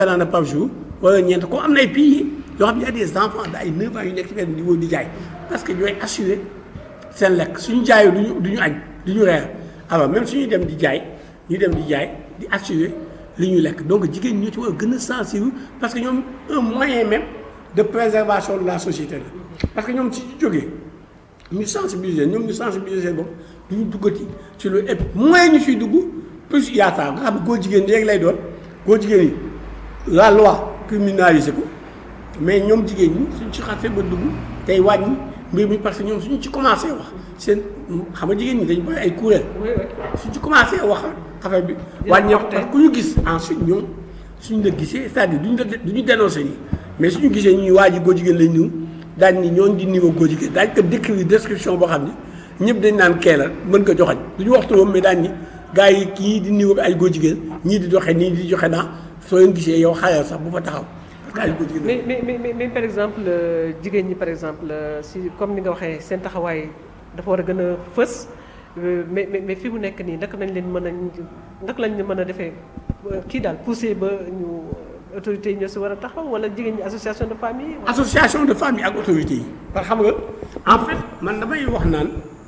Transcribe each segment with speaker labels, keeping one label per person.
Speaker 1: naan par jour wala ñeent comme am na ay pays yoo xam ne y a des enfants de ay 9 ans yu nekk ci benn niveau di jaay parce que ñooy assurer seen lekk suñu jaayoo duñu du ñu añ du ñu reer alors même suñuy dem di jaay ñu dem di jaay di assurer li ñuy lekk donc jigéen ñi ñoo ci war a gën a sensible parce que ñoom un moyen même de préservation de la société la parce que ñoom ci jógee ñu sensibiliser ñoom ñu sensibiliser seen bopp du ñu duggati ci lu et moins ñu fiy dugg plus yaakaar nga xam ne góor jigéen ñi rek lay doon góor jigéen yi la loi criminalisé ko mais ñoom jigéen ñi suñ ci xasee ba dugg tey wàññi mbir mi parce que ñoom suñu ci commencé wax seen xam nga jigéen ñi dañu bari ay kuréel suñ ci commencé wax affaire bi wàññeeku parce que ku ñu gis ensuite ñoom suñ la gisee c'est-à-dire duñ la duñu dénoncé nii mais suñu gisee ñuy waa ji góor jigéen lañ ñëw daañ ni ñooñu di niveau góor jigéen daañ ko décrire description boo xam ne ñëpp dañ naan kee la mën ko joxañ duñu waxtu moom mais daañ ni gars yi kii di niveau bi ay góor jigéen ñii di doxee nii di joxe naa soo leen gisee yow xayal sax bu fa taxaw parce que ay góor jigéen
Speaker 2: mais mais mais mais par exemple jigéen ñi par exemple si comme ni nga waxee seen taxawaay dafa war a gën a fës mais mais mais fi mu nekk nii naka nañ leen mën a naka lañ mën a defee kii daal poussé ba ñu autorités yi ñoo si war a taxaw wala jigéen ñi association de famille.
Speaker 1: association de famille ak autorités yi. parce que xam nga en fait man damay wax naan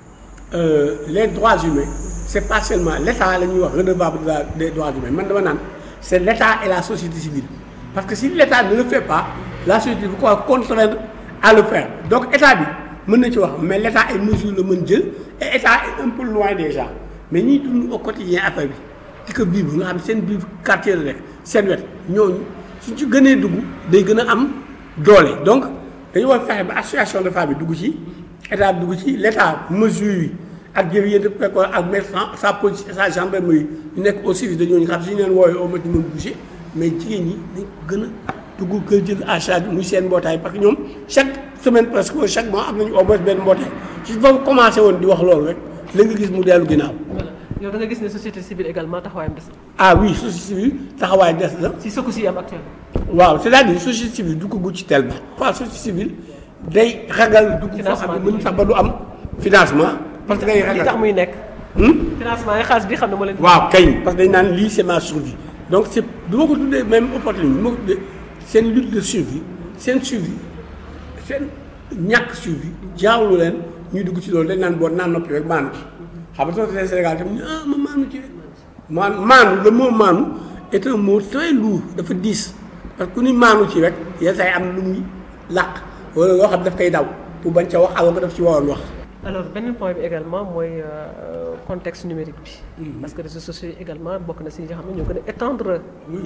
Speaker 1: les droits humains c'est pas seulement l'État la ñuy wax redevable des droits humains man dama naan c'est l'État et la société civile parce que si l'État ne le fait pas la société bu ko contraindre à le faire donc État bi mën na ci wax mais l'État ay mesures la mën jël et État est un peu loin déjà mais ñiy dund au quotidien affaire bi di ko vivre nga xam seen biir quartier la rek seen wet ñooñu suñ ci gënee dugg day gën a am doole donc dañu war fexe ba association de femmes bi dugg ci état bi dugg ci l'État mesures yi ak jëf yéen def préco ak mettre sa police et sa gendarmerie ñu nekk au service de ñooñu xam suñu leen woowee au moins ñu mën bouger mais jigéen ñi dañ ko gën a dugg kër jël à charge muy seen mbootaay parce que ñoom chaque semaine presque chaque mois am nañu au moins benn mbootaay ci fa commencé woon di wax loolu rek la nga gis mu dellu ginnaaw.
Speaker 2: voilà yow da nga gis ne société civile également taxawaayam des na.
Speaker 1: ah oui société civile taxawaay des na.
Speaker 2: si sëkku si am actuellement.
Speaker 1: waaw c'est-à-dire société civile du ko gudd ci tellement. fois société civile day ragal dugg foo xam ne mën sax ba du am financement. parce que day ragal
Speaker 2: li tax muy nekk. financement yi xaalis bi xam ne moo leen.
Speaker 1: waaw kañ parce que dañ naan lii c'est ma survie donc c'est du ma ko tuddee même opportunité du ma ko tuddee seen lutte de survie seen survie seen ñàkk survie jaawlu leen ñuy dugg ci loolu dañ naan boo naan noppi rek maanu ci xam nga société Sénégal tamit ah ma maanu ci rek maan maanu le mot maanu est un mot très lourd dafa diis parce que ku ni maanu ci rek yenn saa yi am na lu muy làq wala loo xam daf koy daw pour bañ ca wax alors que daf ci waroon wax.
Speaker 2: alors beneen point bi également mooy contexte numérique bi. parce que réseaux sociaux yi également bokk na si ñi nga xam ne ñoo gën a étendre.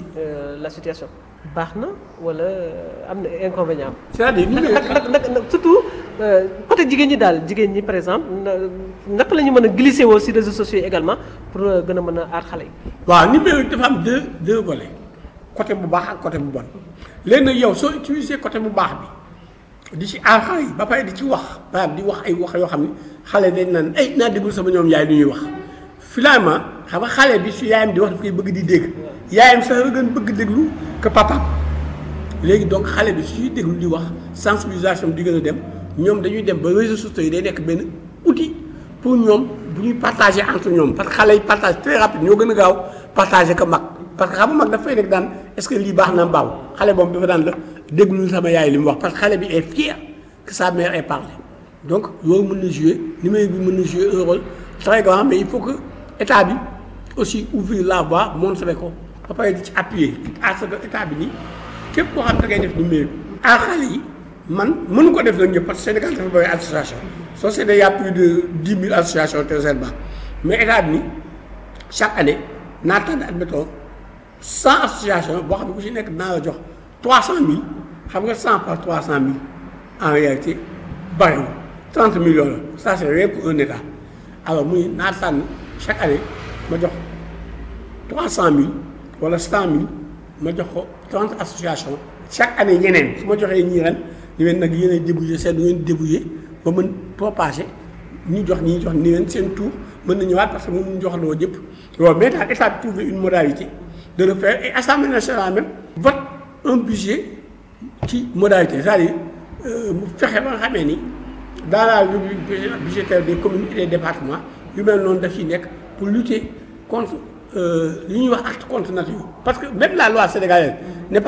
Speaker 2: la situation baax na wala am na inconvénient
Speaker 1: c'est-à-dire
Speaker 2: nag nag nag surtout côté jigéen ñi daal jigéen ñi par exemple naka la ñu mën a glisser woo si réseaux sociaux yi également pour gën a mën a aar xale yi.
Speaker 1: waaw numérique dafa am deux deux volets côté bu baax ak côté bu bon léegi nag yow soo utiliser côté bu baax bi. di ci aar xale yi ba pare di ci wax maanaam di wax ay wax yoo xam ne xale dañ naan ay naa déglu sama ñoom yaay du ñuy wax finalement xam nga xale bi su yaayam di wax daf koy bëgg di dégg yaayam sax la gën bëgg déglu que papaam léegi donc xale bi suy déglu di wax sensibilisation di gën a dem ñoom dañuy dem ba réseaux sociaux yi day nekk benn outil pour ñoom bu ñuy partager entre ñoom parce que xale yi partage très rapide ñoo gën a gaaw partager que mag parce que xam nga mag dafay nekk daan est-ce que lii baax na mbaaw xale boobu dafa daan la déglu sama yaay li mu wax parce que xale bi est fier que sa mère ait parlé donc loolu mën na jouer numérique bi mën na jouer un rôle très grand mais il faut que état bi aussi ouvrir la voie montrer ko ba pare di ci appuyer parce que état bi nii képp koo xam da ngay def numérique à xale yi man mënu ko def nag ñëpp parce que Sénégal dafa bëri association société y a plus de dix mille associations te seen baax mais état bi nii chaque année naa tànn admettons cent association boo xam ne ku si nekk dinaa la jox trois cent mille xam nga cent par trois cent mille en réalité bariwul trente millions la ça c'est rien pour un état alors muy naa tànn chaque année ma jox trois cent mille wala cent mille ma jox ko trente associations chaque année ñeneen su ma joxee ñii ren ñu leen nag yéen a débrouiller seen du ngeen débrouiller ba mën propager ñu jox ñi jox ni leen seen tour mën na ñëwaat parce que moom ñu jox loo jëpp loolu mais daal état bi trouver une modalité de le faire et Assemblée nationale même vote un budget ci modalité c'est-à-dire mu fexe ba nga xamee ni dans la rubrique budgétaire des communes et des départements yu mel noonu daf ci nekk pour lutter contre li ñuy wax acte contre nature parce que même la loi sénégalaise n'est